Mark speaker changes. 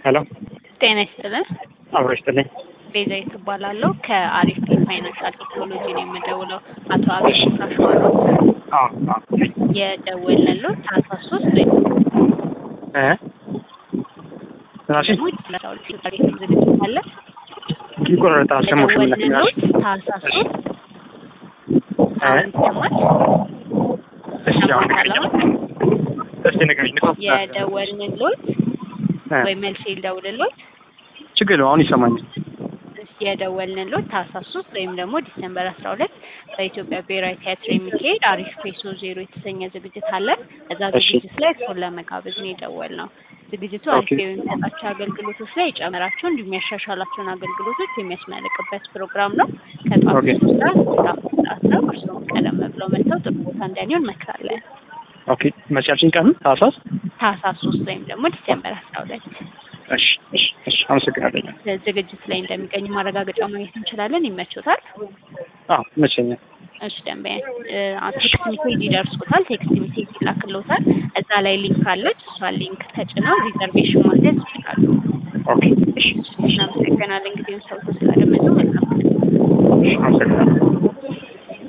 Speaker 1: ሄሎ
Speaker 2: ጤና ይስጥልን።
Speaker 1: አብሮ ይስጥልኝ።
Speaker 2: ቤዛዊት እባላለሁ ከአሪፍ ፋይናንሻል ቴክኖሎጂ ነው የምደውለው። አቶ አቤል ካሸዋ ነው
Speaker 1: አዎ አዎ
Speaker 2: የደወልንልዎ ታህሳስ ሶስት ወይ
Speaker 1: እ ምናልሽኝ
Speaker 2: ደግሞ ለአስራ ሁለት ታሪክ ዝግጅት አለ።
Speaker 1: ይቆራረጣል። አልሰማሁሽም። ምን
Speaker 2: የደወልንልዎ
Speaker 1: ነበር?
Speaker 2: ታህሳስ
Speaker 1: እሺ።
Speaker 2: ሶስት
Speaker 1: እ
Speaker 2: አሁን ይሰማል?
Speaker 1: እሺ አሁን
Speaker 2: ይሰማል
Speaker 1: ንገሪኝ።
Speaker 2: አሁን?
Speaker 1: እስቲ ንገሪኝ። ንፋስ
Speaker 2: የደወልንልዎ
Speaker 1: እ
Speaker 2: ወይ መልስ ልደውልልዎ
Speaker 1: ችግር የለውም። አሁን ይሰማኛል።
Speaker 2: የደወልንልዎ ታህሳስ ሶስት ወይም ደግሞ ዲሰምበር አስራ ሁለት በኢትዮጵያ ብሔራዊ ቲያትር የሚካሄድ አሪፍ ፔሶ ዜሮ የተሰኘ ዝግጅት አለ። እዛ
Speaker 1: እሺ።
Speaker 2: ዝግጅት ላይ እርስዎን ለመጋበዝ ነው የደወልነው። ዝግጅቱ አሪፍ
Speaker 1: ኦኬ።
Speaker 2: የሚሰጣቸው አገልግሎቶች ላይ የጨመራቸው እንዲሁም ያሻሻላቸውን አገልግሎቶች የሚያስመልቅበት ፕሮግራም ነው። ከጠዋቱ
Speaker 1: ኦኬ።
Speaker 2: ሶስት ሰዓት እስከ አምስት ሰዓት ነው። እርስዎም ቀደም ብለው መጥተው ጥሩ ቦታ እንዲያገኙ እንመክራለን።
Speaker 1: ኦኬ። መቼ ያልሽኝ ቀን? ታህሳስ?
Speaker 2: ታህሳስ ሶስት ወይም ደግሞ ዲሰምበር አስራ ሁለት
Speaker 1: እሺ እሺ እሺ። አመሰግናለሁ።
Speaker 2: ዝግጅት ላይ እንደሚገኙ ማረጋገጫ ማግኘት እንችላለን። ይመቾታል?
Speaker 1: አዎ ይመቸኛል።
Speaker 2: እሺ ደንበኛ ቴክስት ሜሴጅ ይደርሶታል። ቴክስት ሜሴጅ ይላክልዎታል። እዛ ላይ ሊንክ አለች። እሷን ሊንክ ተጭነው ሪዘርቬሽን ማድረግ ይችላሉ።
Speaker 1: ኦኬ። እሺ
Speaker 2: እናመሰግናለን። እንግዲህ ሰው ስላደመጡ መልካም
Speaker 1: እሺ። አመሰግናለሁ።